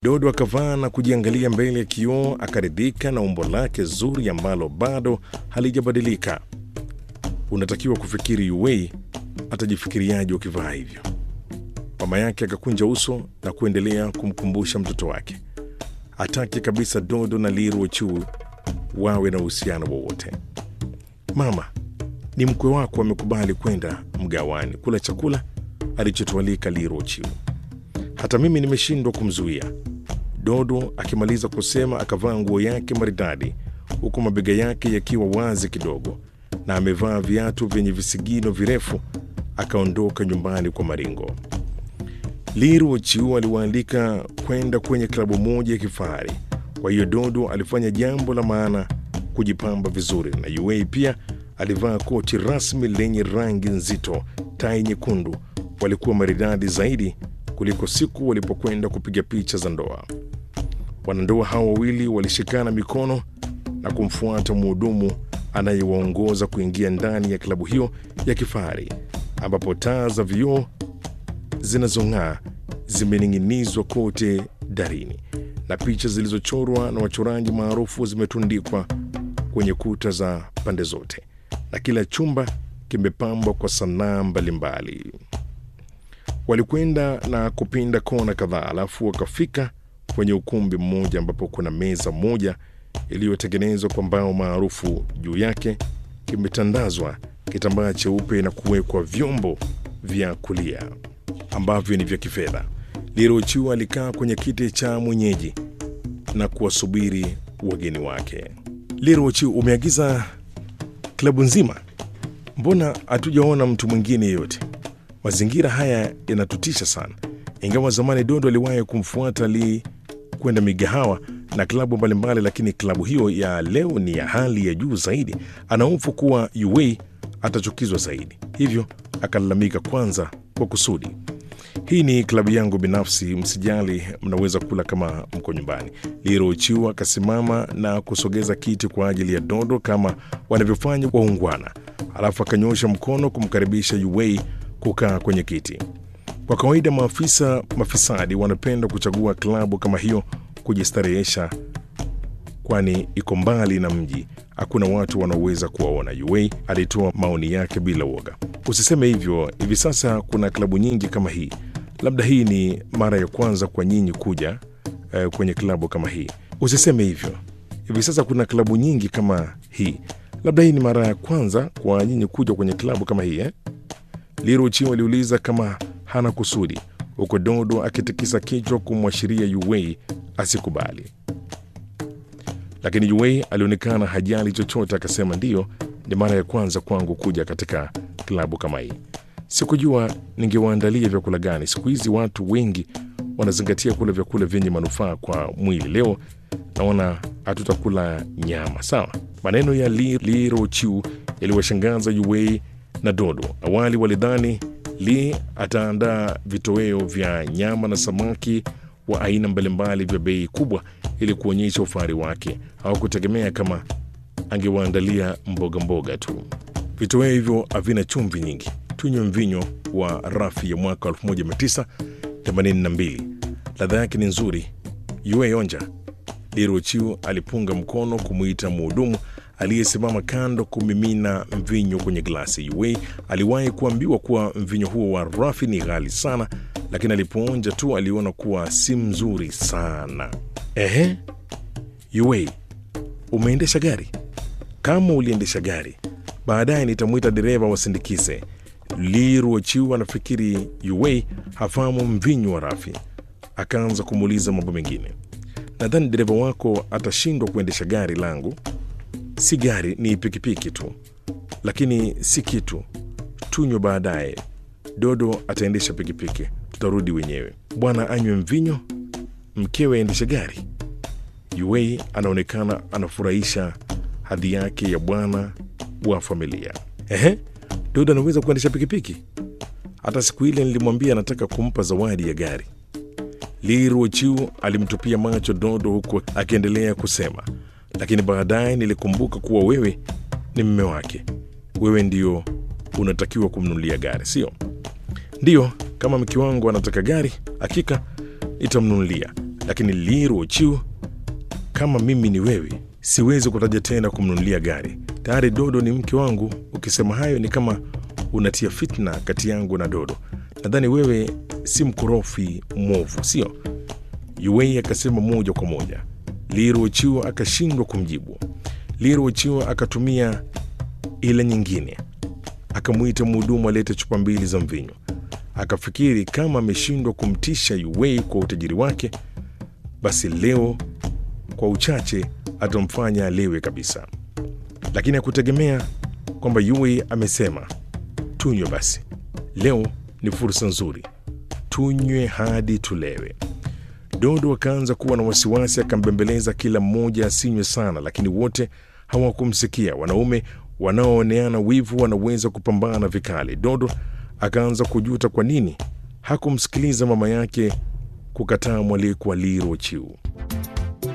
Dodo akavaa na kujiangalia mbele ya kioo, akaridhika na umbo lake zuri ambalo bado halijabadilika. Unatakiwa kufikiri Yuwei atajifikiriaje ukivaa hivyo. Mama yake akakunja uso na kuendelea kumkumbusha mtoto wake hataki kabisa Dodo na Liru Chu wawe na uhusiano wowote. Mama, ni mkwe wako amekubali kwenda mgawani kula chakula alichotualika Liru Chu. Hata mimi nimeshindwa kumzuia. Dodo akimaliza kusema akavaa nguo yake maridadi huku mabega yake yakiwa wazi kidogo na amevaa viatu vyenye visigino virefu, akaondoka nyumbani kwa maringo. Liru Chiu aliwaalika kwenda kwenye klabu moja ya kifahari. Kwa hiyo Dodo alifanya jambo la maana kujipamba vizuri, na Yuei pia alivaa koti rasmi lenye rangi nzito, tai nyekundu. Walikuwa maridadi zaidi kuliko siku walipokwenda kupiga picha za ndoa. Wanandoa hao wawili walishikana mikono na kumfuata mhudumu anayewaongoza kuingia ndani ya klabu hiyo ya kifahari ambapo taa za vioo zinazong'aa zimening'inizwa kote darini na picha zilizochorwa na wachoraji maarufu zimetundikwa kwenye kuta za pande zote, na kila chumba kimepambwa kwa sanaa mbalimbali. Walikwenda na kupinda kona kadhaa, alafu wakafika kwenye ukumbi mmoja ambapo kuna meza moja iliyotengenezwa kwa mbao maarufu. Juu yake kimetandazwa kitambaa cheupe na kuwekwa vyombo vya kulia ambavyo ni vya kifedha. Lirochiwa alikaa kwenye kiti cha mwenyeji na kuwasubiri wageni wake. Lirochi, umeagiza klabu nzima? Mbona hatujaona mtu mwingine yeyote? Mazingira haya yanatutisha sana. Ingawa zamani Dodo aliwahi kumfuata Li kwenda migahawa na klabu mbalimbali, lakini klabu hiyo ya leo ni ya hali ya juu zaidi. Anahofu kuwa Yuwei atachukizwa zaidi, hivyo akalalamika kwanza kwa kusudi. Hii ni klabu yangu binafsi, msijali, mnaweza kula kama mko nyumbani. Liro Chiu akasimama na kusogeza kiti kwa ajili ya Dodo kama wanavyofanya waungwana, alafu akanyosha mkono kumkaribisha Yuwei kukaa kwenye kiti. Kwa kawaida maafisa mafisadi wanapenda kuchagua klabu kama hiyo kujistarehesha, kwani iko mbali na mji, hakuna watu wanaoweza kuwaona. Yuwei alitoa maoni yake bila woga. Usiseme hivyo, hivi sasa kuna klabu nyingi kama hii. Labda hii ni mara ya kwanza kwa nyinyi kuja eh, kwenye klabu kama hii. Usiseme hivyo, hivi sasa kuna klabu nyingi kama hii. Labda hii ni mara ya kwanza kwa nyinyi kuja kwenye klabu kama hii eh? Liru Chiu aliuliza kama hana kusudi, huko Dodo akitikisa kichwa kumwashiria Yuwei asikubali, lakini Yuwei alionekana hajali chochote, akasema ndiyo, ni mara ya kwanza kwangu kuja katika klabu kama hii. Sikujua ningewaandalia vyakula gani. Siku hizi watu wengi wanazingatia kula vyakula vyenye manufaa kwa mwili. Leo naona hatutakula nyama. Sawa. Maneno ya Li, Li Rochiu yaliwashangaza Yuwei na Dodo. Awali walidhani Li ataandaa vitoweo vya nyama na samaki wa aina mbalimbali vya bei kubwa ili kuonyesha ufahari wake. Hawakutegemea kama angewaandalia mboga mboga tu. Vitoweo hivyo havina chumvi nyingi. Tunywe mvinyo wa rafi ya mwaka 1982. Ladha yake ni nzuri. Yue onja. Lirochiu alipunga mkono kumwita mhudumu aliyesimama kando kumimina mvinyo kwenye glasi. Yue aliwahi kuambiwa kuwa mvinyo huo wa rafi ni ghali sana, lakini alipoonja tu aliona kuwa si mzuri sana. Ehe, Yue, umeendesha gari? Kama uliendesha gari, baadaye nitamwita dereva wasindikize. Liruochiu anafikiri Yuwei hafahamu mvinyo wa rafi, akaanza kumuuliza mambo mengine. Nadhani dereva wako atashindwa kuendesha gari langu. Si gari, ni pikipiki tu, lakini si kitu. Tunywe baadaye. Dodo ataendesha pikipiki, tutarudi wenyewe. Bwana anywe mvinyo, mkewe aendeshe gari. Yuwei anaonekana anafurahisha hadhi yake ya bwana wa familia. Ehe, Dodo anaweza kuendesha pikipiki. Hata siku ile nilimwambia nataka kumpa zawadi ya gari. Liruochiu alimtupia macho Dodo huku akiendelea kusema, lakini baadaye nilikumbuka kuwa wewe ni mme wake. Wewe ndio unatakiwa kumnunulia gari, sio? Ndiyo, kama mke wangu anataka gari, hakika nitamnunulia, lakini Liro Chiu, kama mimi ni wewe, siwezi kutaja tena kumnunulia gari. Tayari Dodo ni mke wangu. Ukisema hayo ni kama unatia fitna kati yangu na Dodo. Nadhani wewe si mkorofi mwovu, sio? Yuwei akasema moja kwa moja. Liro Chiu akashindwa kumjibu. Liro Chiu akatumia ile nyingine, akamwita mhudumu alete chupa mbili za mvinyo. Akafikiri kama ameshindwa kumtisha Yuwei kwa utajiri wake, basi leo kwa uchache atamfanya alewe kabisa, lakini hakutegemea kwamba Yue amesema tunywe. Basi leo ni fursa nzuri, tunywe hadi tulewe. Dodo akaanza kuwa na wasiwasi, akambembeleza kila mmoja asinywe sana, lakini wote hawakumsikia. Wanaume wanaooneana wivu wanaweza kupambana vikali. Dodo akaanza kujuta kwa nini hakumsikiliza mama yake kukataa mwaliko wa Liro Chiu.